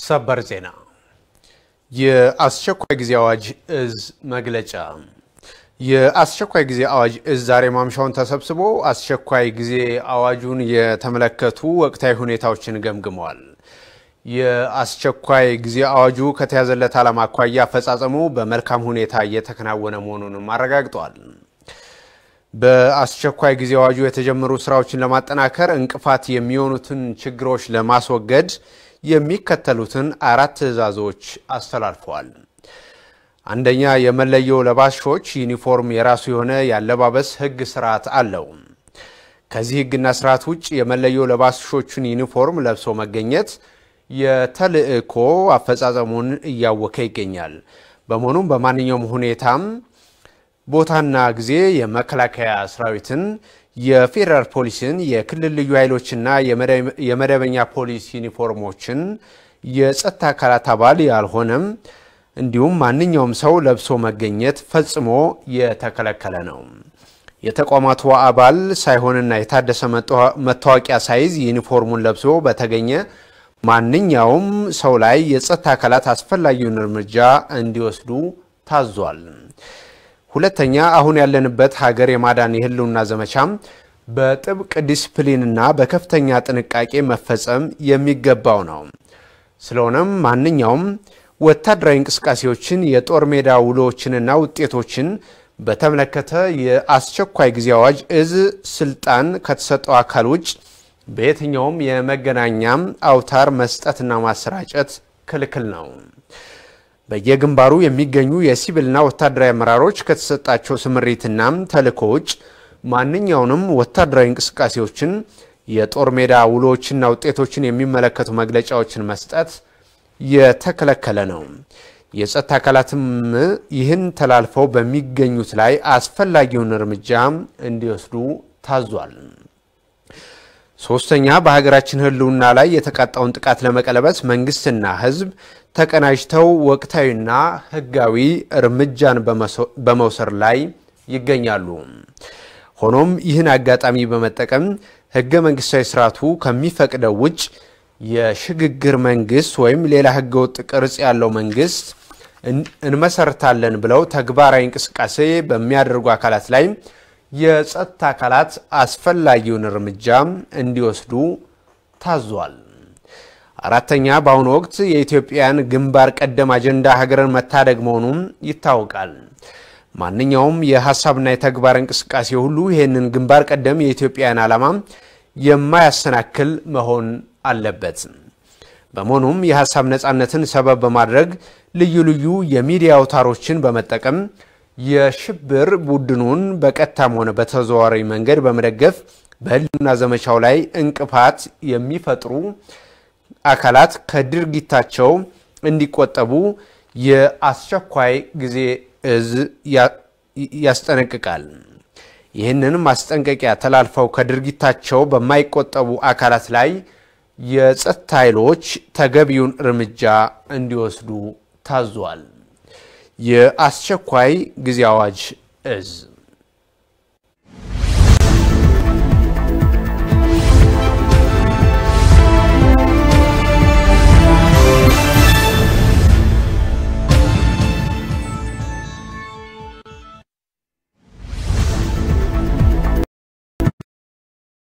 ሰበር ዜና የአስቸኳይ ጊዜ አዋጅ እዝ መግለጫ። የአስቸኳይ ጊዜ አዋጅ እዝ ዛሬ ማምሻውን ተሰብስቦ አስቸኳይ ጊዜ አዋጁን የተመለከቱ ወቅታዊ ሁኔታዎችን ገምግመዋል። የአስቸኳይ ጊዜ አዋጁ ከተያዘለት ዓላማ አኳያ አፈጻጸሙ በመልካም ሁኔታ እየተከናወነ መሆኑንም አረጋግጧል። በአስቸኳይ ጊዜ አዋጁ የተጀመሩ ስራዎችን ለማጠናከር እንቅፋት የሚሆኑትን ችግሮች ለማስወገድ የሚከተሉትን አራት ትዕዛዞች አስተላልፈዋል። አንደኛ፣ የመለዮ ለባሾች ዩኒፎርም የራሱ የሆነ የአለባበስ ሕግ ስርዓት አለው። ከዚህ ሕግና ስርዓት ውጭ የመለዮ ለባሾቹን ዩኒፎርም ለብሶ መገኘት የተልዕኮ አፈጻጸሙን እያወከ ይገኛል። በመሆኑም በማንኛውም ሁኔታም ቦታና ጊዜ የመከላከያ ሰራዊትን፣ የፌዴራል ፖሊስን፣ የክልል ልዩ ኃይሎችና የመደበኛ ፖሊስ ዩኒፎርሞችን የጸጥታ አካላት አባል ያልሆነም እንዲሁም ማንኛውም ሰው ለብሶ መገኘት ፈጽሞ የተከለከለ ነው። የተቋማቱ አባል ሳይሆንና የታደሰ መታወቂያ ሳይዝ ዩኒፎርሙን ለብሶ በተገኘ ማንኛውም ሰው ላይ የጸጥታ አካላት አስፈላጊውን እርምጃ እንዲወስዱ ታዟል። ሁለተኛ አሁን ያለንበት ሀገር የማዳን የህልውና ዘመቻም በጥብቅ ዲስፕሊንና በከፍተኛ ጥንቃቄ መፈጸም የሚገባው ነው። ስለሆነም ማንኛውም ወታደራዊ እንቅስቃሴዎችን፣ የጦር ሜዳ ውሎዎችንና ውጤቶችን በተመለከተ የአስቸኳይ ጊዜ አዋጅ እዝ ስልጣን ከተሰጠው አካል ውጭ በየትኛውም የመገናኛም አውታር መስጠትና ማሰራጨት ክልክል ነው። በየግንባሩ የሚገኙ የሲቪልና ወታደራዊ አመራሮች ከተሰጣቸው ስምሪትና ተልዕኮ ውጭ ማንኛውንም ወታደራዊ እንቅስቃሴዎችን፣ የጦር ሜዳ ውሎዎችና ውጤቶችን የሚመለከቱ መግለጫዎችን መስጠት የተከለከለ ነው። የጸጥታ አካላትም ይህን ተላልፈው በሚገኙት ላይ አስፈላጊውን እርምጃ እንዲወስዱ ታዟል። ሶስተኛ በሀገራችን ህልውና ላይ የተቃጣውን ጥቃት ለመቀለበስ መንግስትና ህዝብ ተቀናጅተው ወቅታዊና ህጋዊ እርምጃን በመውሰድ ላይ ይገኛሉ። ሆኖም ይህን አጋጣሚ በመጠቀም ህገ መንግስታዊ ስርዓቱ ከሚፈቅደው ውጭ የሽግግር መንግስት ወይም ሌላ ህገወጥ ቅርጽ ያለው መንግስት እንመሰርታለን ብለው ተግባራዊ እንቅስቃሴ በሚያደርጉ አካላት ላይ የጸጥታ አካላት አስፈላጊውን እርምጃ እንዲወስዱ ታዟል። አራተኛ በአሁኑ ወቅት የኢትዮጵያን ግንባር ቀደም አጀንዳ ሀገርን መታደግ መሆኑም ይታወቃል። ማንኛውም የሀሳብና የተግባር እንቅስቃሴ ሁሉ ይህንን ግንባር ቀደም የኢትዮጵያን ዓላማ የማያሰናክል መሆን አለበት። በመሆኑም የሀሳብ ነፃነትን ሰበብ በማድረግ ልዩ ልዩ የሚዲያ አውታሮችን በመጠቀም የሽብር ቡድኑን በቀጥታም ሆነ በተዘዋዋሪ መንገድ በመደገፍ በህልውና ዘመቻው ላይ እንቅፋት የሚፈጥሩ አካላት ከድርጊታቸው እንዲቆጠቡ የአስቸኳይ ጊዜ እዝ ያስጠነቅቃል። ይህንን ማስጠንቀቂያ ተላልፈው ከድርጊታቸው በማይቆጠቡ አካላት ላይ የጸጥታ ኃይሎች ተገቢውን እርምጃ እንዲወስዱ ታዟል። የአስቸኳይ ጊዜ አዋጅ እዝ